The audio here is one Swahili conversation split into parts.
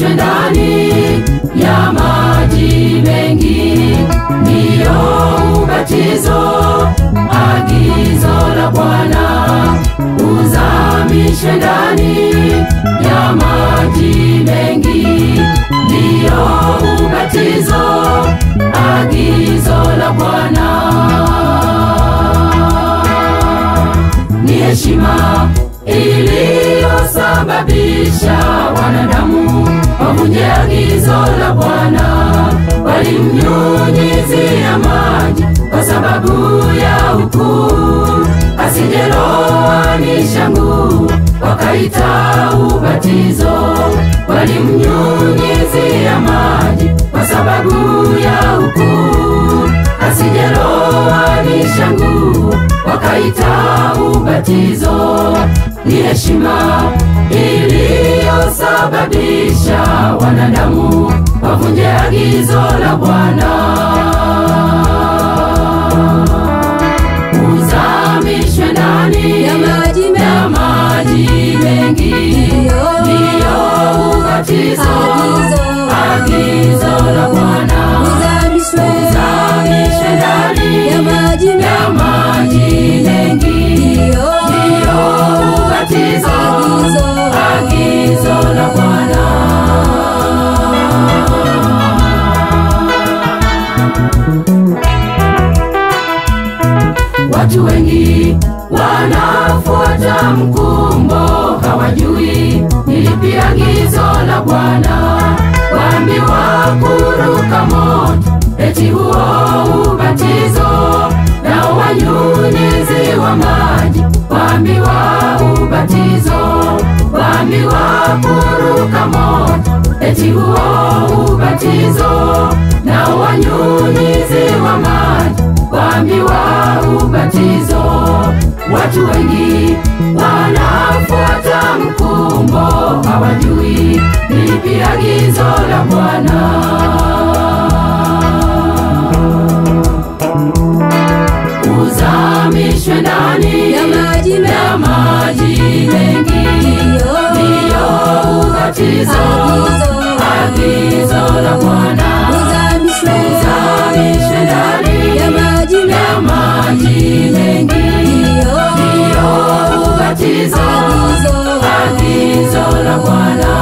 uzamishwe ndani ya maji mengi, ndiyo ubatizo, agizo la Bwana. Uzamishwe ndani ya maji mengi, ndiyo ubatizo, agizo la Bwana ni heshima iliyosababisha wanadamu wavunje agizo la Bwana. Walimnyunyizia maji kwa sababu ya ukuu, asijeloanisha nguo, wakaita ubatizo. Walimnyunyizia maji kwa sababu ya ukuu, asijeloanisha nguo, wakaita ubatizo. Ni heshima iliyosababisha wanadamu wavunje agizo la Bwana. Uzamishwe ndani Ya maji mengi. ya maji mengi, ndiyo ubatizo, Agizo. agizo la Bwana. Uzamishwe Uzamishwe ndani ya maji ya mengi, maji mengi, ndiyo ndiyo ubatizo, Agizo. agizo la Bwana. Watu wengi wanafuata mkumbo, hawajui ni lipi agizo la Bwana. Waambiwa kuruka moto, eti huo ubatizo, nao wanyunyiziwa maji, waambiwa ubatizo, waambiwa kuruka moto, eti huo ubatizo, nao wanyunyiziwa maji, waambiwa ubatizo. Watu wengi wanafuata mkumbo, hawajui ni lipi agizo la Bwana. Uzamishwe ndani ya maji ya mengi, maji mengi, ndiyo ndiyo ubatizo, agizo la Bwana. Uzamishwe Uzamishwe ndani ya maji ya mengi, maji mengi, ndiyo ndiyo ubatizo, Agizo. agizo la Bwana.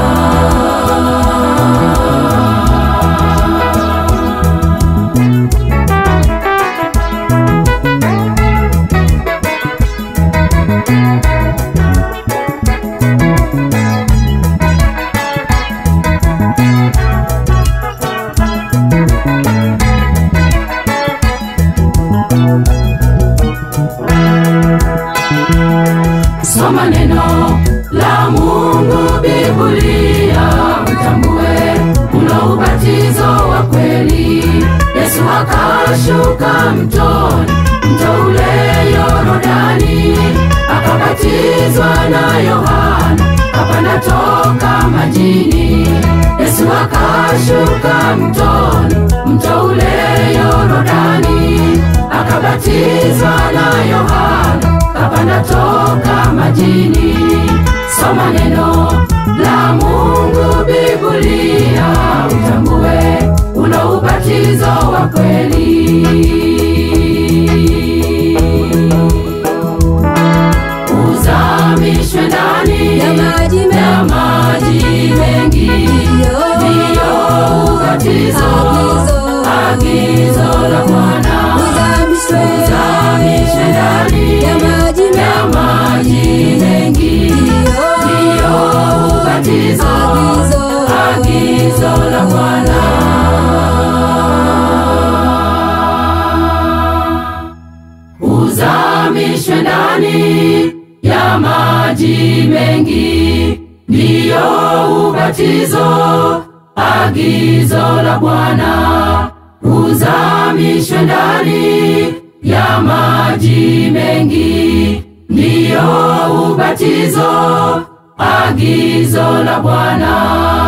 Soma neno la Mungu, Biblia, utambue kuna ubatizo wa kweli. Yesu akashuka mtoni, mto ule Yorodani, akabatizwa na Yohana, kapanda toka majini. Yesu akashuka mtoni, mto ule Yorodani, akabatizwa na Yohana, kapanda toka majini. Soma neno la Mungu, Biblia, utambue una ubatizo wa kweli. Uzamishwe ndani ya maji ya mengi, maji mengi, ndiyo ubatizo, Agizo. agizo la Bwana. Uzamishwe Uzamishwe ndani ya maji ya mengi, maji mengi, ndiyo ndiyo ubatizo, Agizo. agizo la Bwana. Uzamishwe ndani ya maji mengi, ndiyo ubatizo, agizo la Bwana. Uzamishwe ndani ya maji mengi, ndiyo ubatizo, agizo la Bwana.